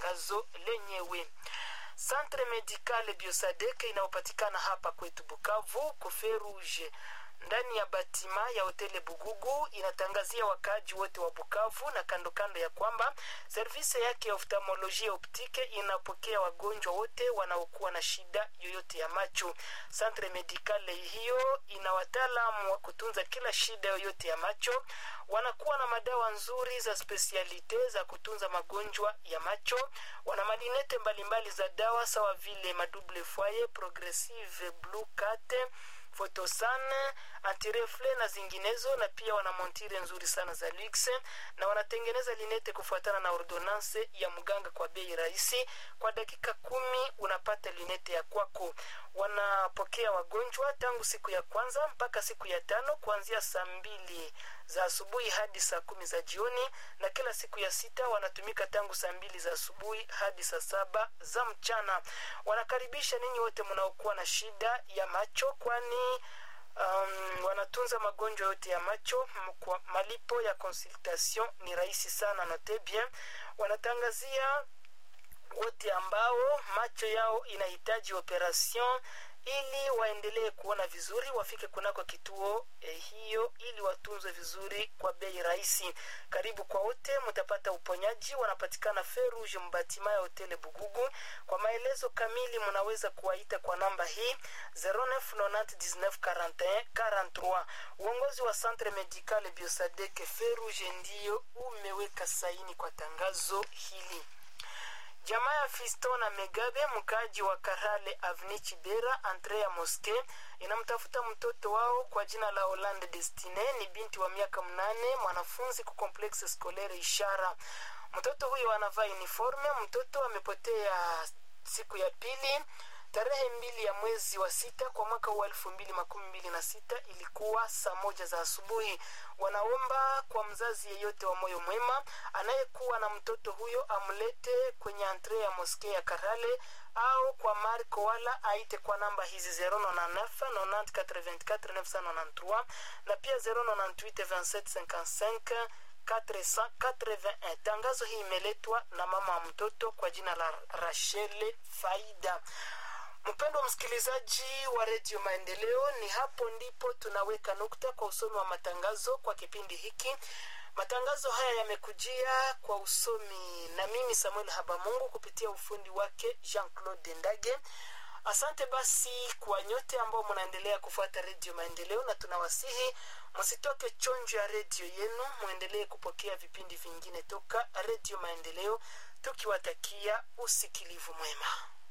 tangazo lenyewe. Centre Medical Biosadek inayopatikana hapa kwetu Bukavu Kofe Rouge ndani ya batima ya hoteli Bugugu inatangazia wakaaji wote wa Bukavu na kando kando ya kwamba servisi yake ya oftalmolojia optike inapokea wagonjwa wote wanaokuwa na shida yoyote ya macho. Centre Medical hiyo ina wataalamu wa kutunza kila shida yoyote ya macho. Wanakuwa na madawa nzuri za spesialite za kutunza magonjwa ya macho. Wana malinete mbalimbali za dawa sawa vile madouble foyer, progressive blue cat fotosan antirefle na zinginezo na pia wana montire nzuri sana za lux na wanatengeneza linete kufuatana na ordonance ya mganga kwa bei rahisi kwa dakika kumi unapata linete ya kwako wanapokea wagonjwa tangu siku ya kwanza mpaka siku ya tano kuanzia saa mbili za asubuhi hadi saa kumi za jioni na kila siku ya sita wanatumika tangu saa mbili za asubuhi hadi saa saba za mchana wanakaribisha ninyi wote mnaokuwa na shida ya macho kwani um, wanatunza magonjwa yote ya macho kwa malipo ya consultation ni rahisi sana note bien wanatangazia wote ambao macho yao inahitaji operation ili waendelee kuona vizuri wafike kunako kituo eh, hiyo ili watunzwe vizuri kwa bei rahisi karibu kwa wote mtapata uponyaji wanapatikana feruge mbatima ya hoteli bugugu kwa maelezo kamili mnaweza kuwaita kwa namba hii 09194143 uongozi wa centre medical biosadek feruge ndiyo umeweka saini kwa tangazo hili jamaa ya fisto na megabe mkaaji wa karale avni chibera andrea moske inamtafuta mtoto wao kwa jina la holande destine ni binti wa miaka mnane mwanafunzi ku complexe scolaire ishara mtoto huyo anavaa uniforme mtoto amepotea siku ya pili tarehe mbili ya mwezi wa sita kwa mwaka wa elfu mbili makumi mbili na sita ilikuwa saa moja za asubuhi wanaomba kwa mzazi yeyote wa moyo mwema anayekuwa na mtoto huyo amlete kwenye antre ya moske ya karale au kwa marko wala aite kwa namba hizi 099 na pia 098 481 tangazo hii imeletwa na mama wa mtoto kwa jina la rachele faida mpendo wa msikilizaji wa redio maendeleo ni hapo ndipo tunaweka nukta kwa usomi wa matangazo kwa kipindi hiki matangazo haya yamekujia kwa usomi na mimi samuel habamungu kupitia ufundi wake jean claude ndage asante basi kwa nyote ambao mnaendelea kufuata redio maendeleo na tunawasihi msitoke chonjo ya redio yenu mwendelee kupokea vipindi vingine toka redio maendeleo tukiwatakia usikilivu mwema